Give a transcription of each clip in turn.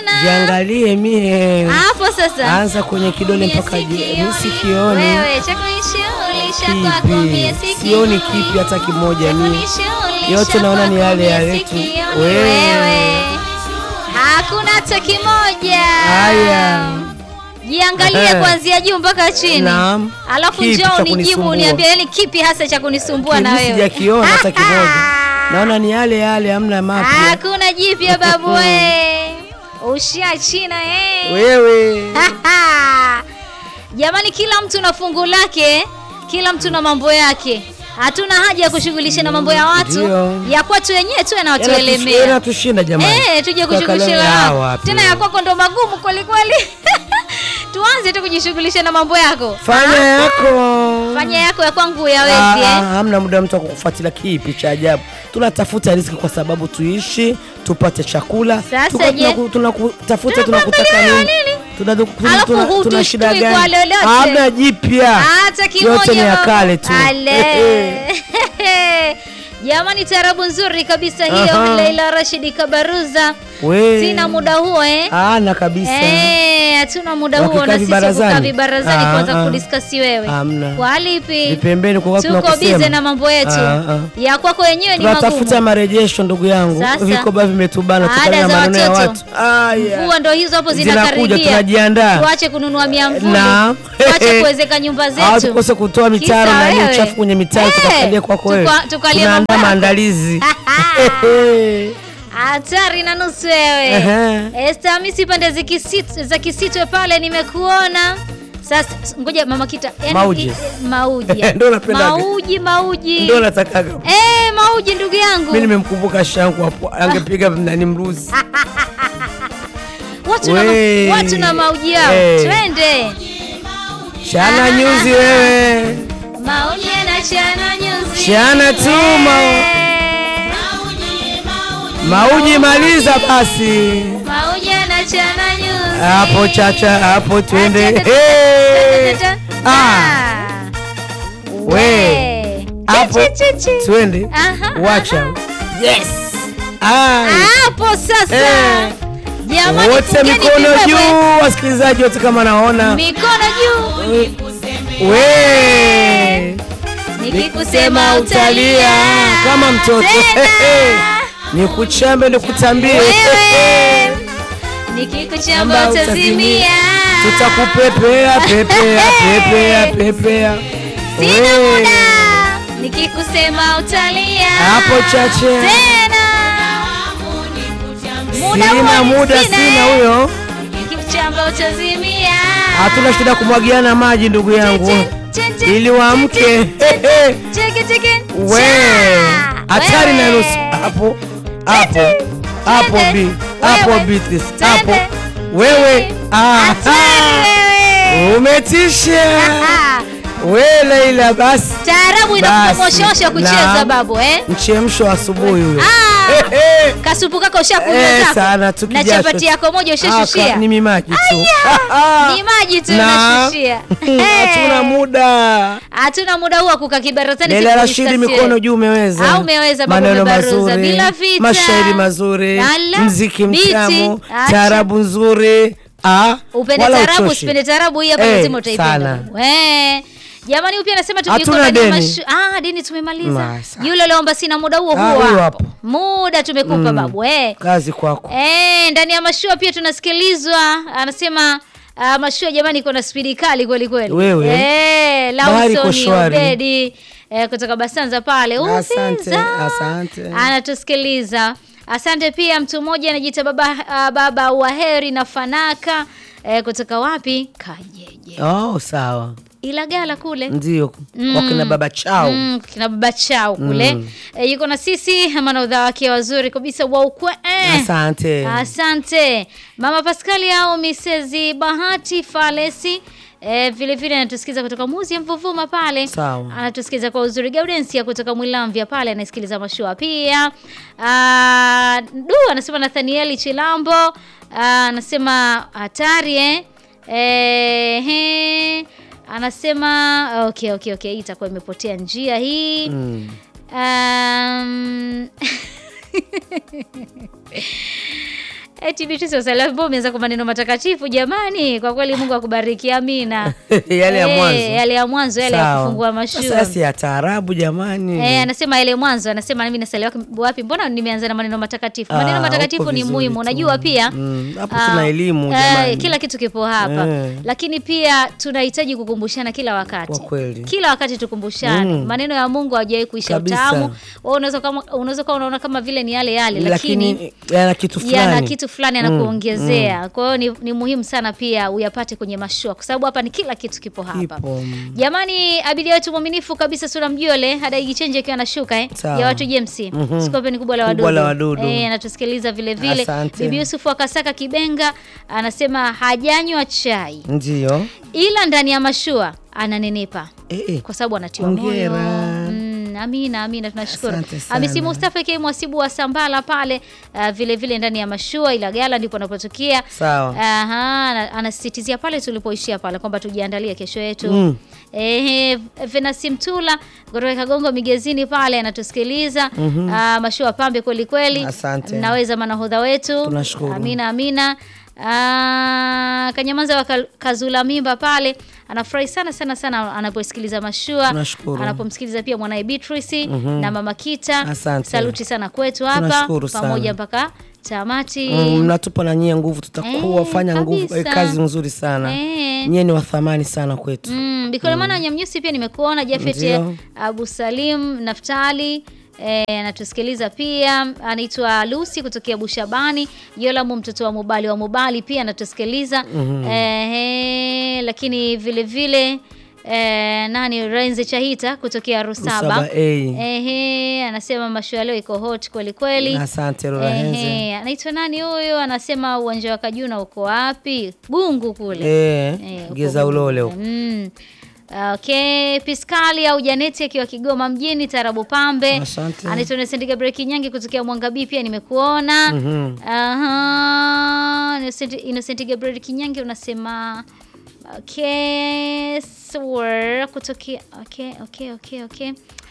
tena jiangalie mie hapo sasa anza kwenye kidole mpaka je- mi sikioni wewe cha kunishughulisha kwako mie kipi sikioni. sioni kipi hata kimoja Cha mi kunishughulisha yote naona ni kwako yale mie yale tu. sikioni. Wewe. wewe hakuna hata kimoja haya jiangalie Ehe. kuanzia juu mpaka chini Naam. alafu Kipi njoo cha unijibu kunisumbua? uniambie yani kipi hasa cha kunisumbua na Mimi wewe sijakiona hata kimoja naona ni yale yale hamna mapya hakuna jipya babu we ushia china eh. wewe jamani kila mtu na fungu lake kila mtu na mambo yake hatuna haja ya kushughulisha na mambo ya watu Ndio. ya kwetu wenyewe tu yanatuelemea yanatushinda jamani Eh, tuje Kwa kushughulisha kalenda- na Ah, wao. wapi tena ya kwako ndo magumu kweli kweli tuanze tu kujishughulisha na mambo yako fanya yako fanya yako ya kwangu Ah, yawezi ah, eh? hamna muda mtu wa kukufuatilia kipi cha ajabu tunatafuta riziki kwa sababu tuishi tupate chakula Sasa Tuko- je? tunaku- tunakutafuta Tunakuangalia tunakutaka wewe nini nini? Tuna- tuna- Alafu tuna- hutustui tuna shida kwa gani lolote. hamna jipya hata kimoja yote ni ya baba. kale tu Ale. jamani tarabu nzuri kabisa hiyo Aha. Leila Rashidi Kabaruza We. sina muda huo eh ana kabisa Eh, hatuna muda huo Wakikaa na sisi vibarazani? kukaa vibarazani Ah, kwanza ah. kudiskasi wewe Hamna. kwa lipi vipembeni kwa watu tuko tunakusema. bize na mambo yetu Ah, ah. ya kwako wenyewe ni tunatafuta magumu marejesho ndugu yangu Sasa. vikoba vimetubana Ada kutokana na za maneno ya watoto. watu Aya. mvua ndo hizo hapo Zinakuja, zinakaribia tunajiandaa. tuache kununua miamvuli Naam. tuache kuwezeka nyumba Au zetu tukose kutoa mitaro Kisa na nini wewe. uchafu kwenye mitaro Eh, tukakalia kwako wewe. tuka- tukalie Tunaandaa mambo yako. maandalizi. hatari na nusu wewe Ehe. Esther Hamisi pande za Kisit- za kisitwe pale nimekuona sasa ngoja mama kita yani- Mauji. i- mauji Ndio napendaga. mauji mauji Ndio natakaga. eh mauji ndugu yangu Mimi nimemkumbuka shangu hapo angepiga nani mruzi. watu na, We. watu na mauji yao Eh. twende Chana nyuzi wewe. mauji na chana nyuzi Chana tu mau. Eh. Mauji maliza basi. mauji na chana nyuzi Hapo chacha hapo twende. Acha, acha, Hey. acha, acha. Ah. Ah. We. Hapo Chi, chi, chi. twende. Aha, Wacha. aha. Yes. Ah. hapo sasa Eh. jamani Wote fungeni mikono vibwebwe. juu, wasikilizaji wote kama naona. mikono juu We. nikikusema utalia kama mtoto. Tena. Nikuchambe nikutambie. wewe nikikuchamba Amba utazimia Tutakupepea pepea pepea pepea. sina We. muda nikikusema utalia Hapo chache. tena Muda Sina huo muda sina. sina huyo. nikikuchamba utazimia Hatuna shida kumwagiana maji ndugu yangu. Chen, chen, Ili waamke. chen, cheke cheke We. Cha. Hatari na Wewe. nusu. Hapo. Hapo. Tete. Hapo Tete. bi. Hapo Wewe. bitis. Tete. Hapo. Wewe. Hatari Aha. wewe. Umetisha. Ah, We Leila basi. taarabu inakumoshosha Basi. kucheza Naam. babu eh? Mchemsho asubuhi huyo. Ah, Eh, eh. kasupu kako ushakunywa Eh, zako sana na tukijasho. chapati yako moja Aka, ushashushia Ni mimaji tu. ni maji tu Na. unashushia Hatuna muda. hatuna muda huu wa kukaa kibarazani Leila siku Rashidi discuss mikono wewe. juu umeweza. Ah, umeweza, babu, Maneno umebaruza. mazuri. Bila vita. Mashairi mazuri. Ala, Mziki biti. mtamu. Acha. Taarabu nzuri. Ah, upende wala tarabu uchoshi. usipende tarabu hii hapa Eh, lazima utaipenda sana. babu. Eh. jamani upya anasema tuko Hatuna ndani ya deni. mashu- ah deni tumemaliza Masa. yule aliomba sina muda huo Ah, huo huyo hapo hapo. muda tumekupa babu eh Kazi kwako. Eh, ndani ya mashua pia tunasikilizwa anasema uh, mashua jamani iko na spidi kali kweli kweli Wewe. eh, Bahari iko Lawson shwari. Obedi eh, kutoka Basanza pale Asante, Uvinza. asante. anatusikiliza asante pia mtu mmoja anajiita baba, uh, baba wa heri na fanaka eh, kutoka wapi Kajeje Oh, sawa. Ilagala kule Ndio. Wakina baba chao. Mm, kina baba chao kule eh, yuko na sisi manaudha wake wazuri kabisa wa ukwe eh. Asante. Asante mama Paskali au Mrs Bahati Falesi eh, vile vile anatusikiza kutoka Muzi ya Mvuvuma pale. Sawa. Anatusikiza kwa uzuri. Gaudensia kutoka Mwilamvya pale anasikiliza mashua pia. Ah, du anasema Nathanieli Chilambo ah, anasema hatari eh. Eh, he. Anasema okay okay okay hii itakuwa imepotea njia hii. Mm. Um, Eti Beatrice Wasalabo umeanza kwa maneno matakatifu jamani. Kwa kweli Mungu akubariki. Amina. yale ya Eh, mwanzo Yale ya mwanzo yale ya Sawa. kufungua mashua. Sasa si ya taarabu jamani Eh, anasema ile mwanzo anasema mimi nasaliwa wapi? Mbona nimeanza na maneno matakatifu? Ah, Maneno matakatifu uko ni vizuri muhimu. tu. Unajua pia Mm, hapo ah, tuna elimu eh, jamani. kila kitu kipo hapa. Eh. Lakini pia tunahitaji kukumbushana kila wakati. Kwa kweli. Kila wakati tukumbushane. Mm. Maneno ya Mungu hajawahi kuisha Kabisa. utamu. Wewe unaweza kama unaweza kuwa unaona kama vile ni yale yale lakini, lakini yana kitu yana fulani kitu fulani anakuongezea. Kwa hiyo ni, ni muhimu sana pia uyapate kwenye mashua kwa sababu hapa ni kila kitu kipo hapa. Kipo. Jamani, abiria wetu mwaminifu kabisa Sura Mjole hadaigi chenje akiwa anashuka eh, Sawa. ya watu James Mhm. Skopeni kubwa la Kubwa wadudu, la wadudu. Eh, anatusikiliza vile vile. Asante. Bibi Yusuf wa Kasaka Kibenga anasema hajanywa chai ndio ila ndani ya mashua ananenepa eh, eh. kwa sababu anatiwa moyo. Hongera. Mm, amina amina, tunashukuru. Asante sana. Hamisi Mustafa K mwasibu wa Sambala pale uh, vile vile ndani ya mashua ila gala ndipo anapotokea. Sawa. Aha, ana- anasisitizia pale tulipoishia pale kwamba tujiandalie kesho yetu. Mm. Ehe, Venasi Mtula kutoka Kagongo Migezini pale anatusikiliza. Ah, mashua pambe kweli kweli. Asante. Mnaweza manahodha wetu. Tunashukuru. Amina amina. Ah, Kanyamaza wa Ka- Kazula Mimba pale anafurahi sana sana sana anaposikiliza mashua. Tunashukuru. Anapomsikiliza pia mwanae Beatrice na mama Kita. Asante. Saluti sana kwetu hapa Tunashukuru sana. pamoja mpaka tamati. Mm, mnatupa na nyie nguvu tutakuwa Eh, fanya nguvu eh, kabisa. kazi nzuri sana Eh. nyie ni wa thamani sana kwetu Mm, Bikolemana Nyamnyusi pia nimekuona Jafet Ndio. Abu Salim Naftali eh, anatusikiliza pia, anaitwa Lucy kutokea Bushabani. Yolamu mtoto wa Mubali wa Mubali pia anatusikiliza eh, eh, lakini vile vile eh, nani Renze Chahita kutokea Rusaba Rusaba, eh. Ehe, anasema mashua leo iko hot kweli kweli. asante Lola Henze Ehe, anaitwa nani huyo? Anasema uwanja wa Kajuna uko wapi? Gungu kule. eh, Eh, huko geza ulole Gungu. huko. Mm. Okay, Piskali au Janeti akiwa Kigoma mjini Tarabu Pambe. Asante. Anaitwa Innocent Gabriel Kinyangi kutokea Mwanga B pia nimekuona. Mhm. Aha. Innocent, Innocent Gabriel Kinyangi unasema okay, sure kutokea okay, okay, okay, okay.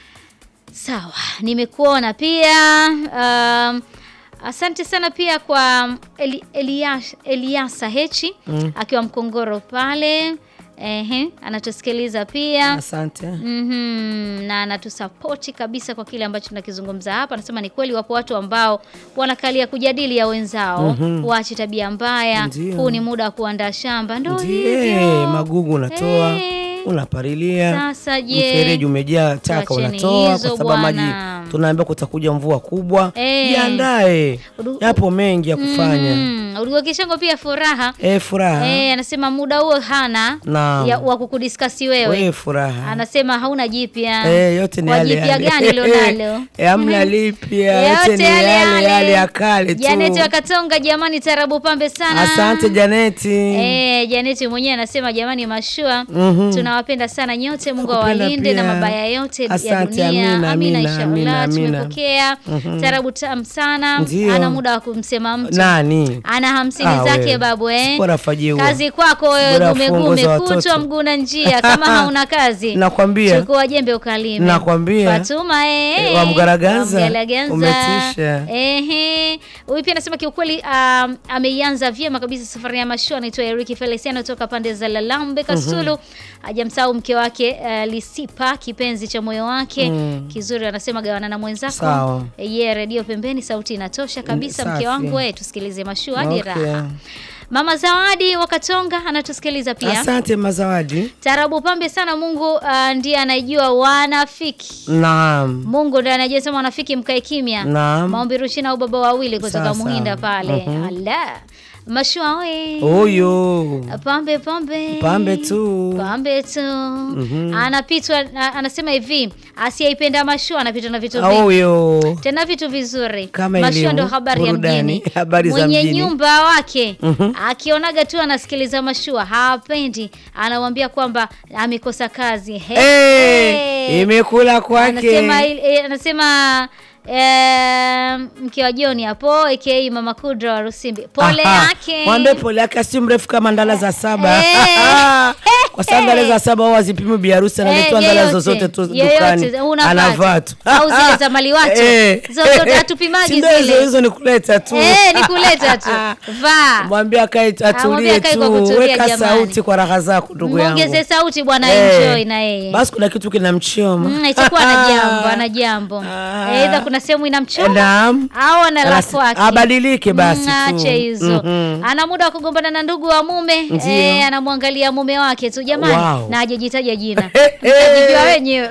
Sawa, nimekuona pia. Um, asante sana pia kwa Eli, Elias, Eliasa Hechi akiwa Mkongoro pale. Ehe, anatusikiliza pia. asante Mhm, na anatusapoti kabisa kwa kile ambacho tunakizungumza hapa. Anasema ni kweli wapo watu ambao wanakalia kujadili ya wenzao, waache tabia mbaya. Ndio. Huu ni muda wa kuandaa shamba, ndo Ndiyo, hivyo. magugu unatoa Eh. unapalilia Sasa je, mfereji umejaa taka Tuacheni unatoa hizo kwa sababu maji bwana. tunaambia kutakuja mvua kubwa Eh. jiandae Udu- yapo mengi ya kufanya Mm, Uligo Kishango pia furaha eh furaha Eh, anasema muda huo hana Naam. ya, wa kukudiskasi wewe. we furaha Anasema hauna jipya. Eh, yote ni Kwa yale jipya yale. gani ulionalo? Eh, hamna lipya yote ni yale yale ya kale tu Janeti wa Katonga, jamani, tarabu pambe sana. asante Janeti Eh, Janeti mwenyewe anasema jamani, mashua Mhm. tunawapenda sana nyote, Mungu Nakupenda awalinde na pia. mabaya yote ya Asante, dunia. amina, amina, inshallah. amina, amina. Tumepokea tarabu tamu sana, Ndio. ana muda wa kumsema mtu nani ana hamsini Ah, zake wewe. babu eh. Sipora fajiwa. Kazi kwako wewe Bora gume fungo gume za watoto. kutwa mguu na njia kama hauna kazi. Nakwambia. Chukua jembe ukalime. Nakwambia. Fatuma eh. Eh, wa Mgaraganza. wa Mgaraganza. Umetisha. Ehe. Huyu pia anasema kiukweli um, ameianza vyema kabisa safari ya mashua anaitwa Eric Feliciano toka pande za Lalambe Kasulu. Hajamsahau mke wake uh, Lisipa kipenzi cha moyo wake. Kizuri anasema gawana na mwenzako. Sawa. Eh, Ye redio pembeni sauti inatosha kabisa Mm, mke safi. wangu wewe tusikilize mashua hadi Okay. raha. Mama Zawadi wa Katonga anatusikiliza pia. asante mazawadi Tarabu pambe sana Mungu uh, ndiye anayejua wanafiki. naam Mungu ndiye anajua sema wanafiki mkae kimya. Naam. Maombi Rushina au baba wawili kutoka Sasa. Muhinda pale. Ala. Mashua oye. huyu Pambe pambe. pambe tu Pambe tu. Anapitwa na- anasema hivi, asiyeipenda mashua anapitwa na vitu vingi. huyu Tena vitu vizuri. Kama Mashua elimu, ndo habari ya burudani, mjini. habari za Mwenye mjini. nyumba wake akionaga tu anasikiliza mashua hapendi, anamwambia kwamba amekosa kazi. He, Eh, he. imekula kwake Anasema, il- eh, anasema eh, mke wa John hapo aka Mama Kudra wa Rusimbi. Pole Aha. yake. Mwambie pole yake si mrefu kama ndala za saba. Eh. Kwa sababu ndala za saba wao hazipimi bi harusi analetwa Eh, ndala yeyote, zozote tu yeyote, dukani. unavaa Anavaa tu. tu. Au zile za maliwato. Eh. Zozote hatupimagi Si ndio hizo zile. hizo ni kuleta tu. Eh, ni kuleta tu. Vaa. Mwambie akae mwambie atulie akae tu. kwa kutulia, Weka jamani. sauti kwa raha zako ndugu yangu. Muongeze sauti bwana Eh. enjoy na yeye. Basi kuna kitu kinamchoma. Mm, itakuwa ana jambo, ana jambo. Ah. Aidha kuna sehemu inamchoma Naam. au ana lafu Anasi- wake. abadilike basi Mm, tu. Ache hizo. Mhm. Ana muda wa kugombana na ndugu wa mume, Ndio. eh, anamwangalia mume wake tu jamani, Wow. na hajajitaja jina. Eh, eh. Mtajijua wenyewe.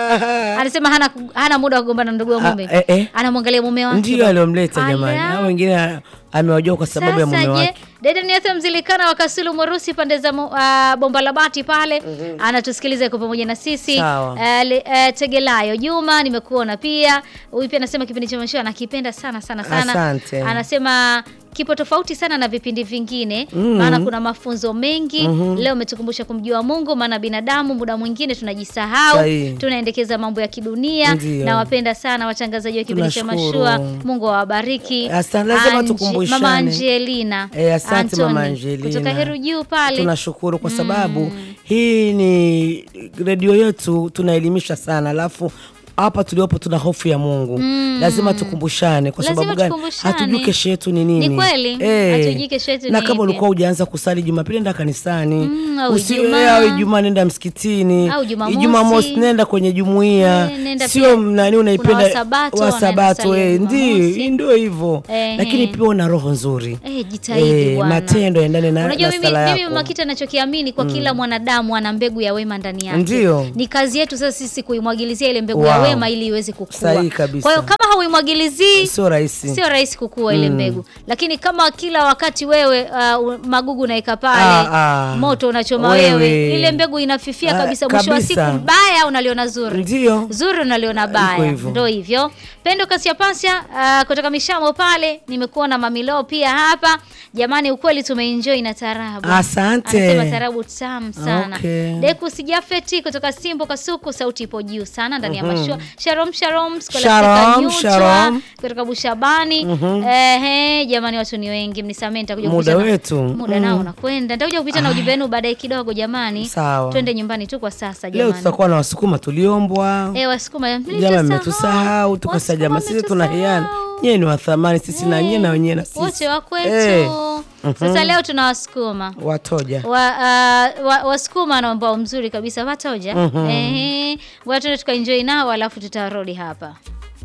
Ah. Anasema hana hana muda wa kugombana na ndugu wa Ah, mume. eh, eh. Anamwangalia mume wake. Ndio aliomleta Ala. jamani. Hao wengine amewajua kwa sababu ya mume Sasa je, wake. dada Niatha Mzilikana wa Kasulu Mwarusi pande za mu- ah, bomba la bati pale anatusikiliza kwa pamoja na sisi. Sawa. Ah, le- ah, Tegelayo Juma nimekuona pia. Huyu pia anasema kipindi cha mashua anakipenda sana sana sana. Asante. Anasema kipo tofauti sana na vipindi vingine maana kuna mafunzo mengi. Leo umetukumbusha kumjua Mungu maana binadamu muda mwingine tunajisahau, Sahihi. tunaendekeza mambo ya kidunia. Ndio. Nawapenda sana watangazaji wa kipindi cha Tunashukuru. mashua. Mungu awabariki. Asante, lazima Ange- tukumbushane. Mama Angelina. Eh, asante mama Anthony, Angelina. Kutoka Heru Juu pale. Tunashukuru kwa sababu hii ni redio yetu, tunaelimisha sana, alafu hapa tuliopo tuna hofu ya Mungu lazima tukumbushane. Kwa Lazima sababu gani? tukumbushane. Hatujui kesho yetu ni nini. Ni kweli, Eh, hatujui kesho yetu na ni kama ipi. ulikuwa hujaanza kusali Jumapili, nenda kanisani Mm, au Usi- Ijumaa. eh, au Ijumaa nenda msikitini, Au Jumamosi. Jumamosi nenda kwenye jumuiya, Eh, nenda sio pia- nani kuna unaipenda Wasabato wa wanaenda Sabato, kusali eh, Jumamosi. ndio ndio hivyo, Eh, lakini eh. pia una roho nzuri Eh, jitahidi Eh, bwana. matendo yaendane na, Unajua na mimi, sala mimi yako. Mama Kita nachokiamini kwa kila mwanadamu ana mbegu ya wema ndani yake. Ndio. Ni kazi yetu sasa sisi kuimwagilizia ile mbegu ya Wow. wema ili iweze kukua. Sahihi kabisa. Kwa hiyo kama hauimwagilizii sio rahisi. sio rahisi kukua ile mbegu, lakini kama kila wakati wewe uh, magugu unaika pale Ah, ah. moto unachoma Wewe. wewe, ile mbegu inafifia Ah, kabisa. Mwisho wa siku kabisa. baya unaliona zuri Ndio. zuri unaliona Iko baya, hivyo. ndo hivyo. Pendo Kasia Pasya uh, kutoka Mishamo pale, nimekuona Mamilo pia hapa. Jamani, ukweli tumeenjoy na tarabu. Asante. Anasema tarabu tamu sana. Okay. Deku Sijafeti kutoka Simbo Kasuku, sauti ipo juu sana ndani ya mashua. Shalom shalom, Scholastica Shalom, Nyutwa shalom. kutoka Bushabani. Ehe, jamani watu ni wengi, mnisamee nitakuja Muda kupita na- wetu. Muda nao unakwenda. Nitakuja kupita na ujumbe wenu baadaye kidogo jamani. Sawa. Twende nyumbani tu kwa sasa Leo jamani. tutakuwa na wasukuma tuliombwa. Eh, Wasukuma Jama mlitusahau. mmetusahau, tukasa Wasukuma jama, sisi tunahiana. mmetusahau. Nyie ni wa thamani, sisi na nyie na wenyewe na sisi. wote wa kwetu. Eh, Sasa leo tuna Wasukuma watoja. wa, uh, wa, Wasukuma na ambao mzuri kabisa watoja. Ehe, ngoja tuende tukaenjoy nao alafu tutarudi hapa.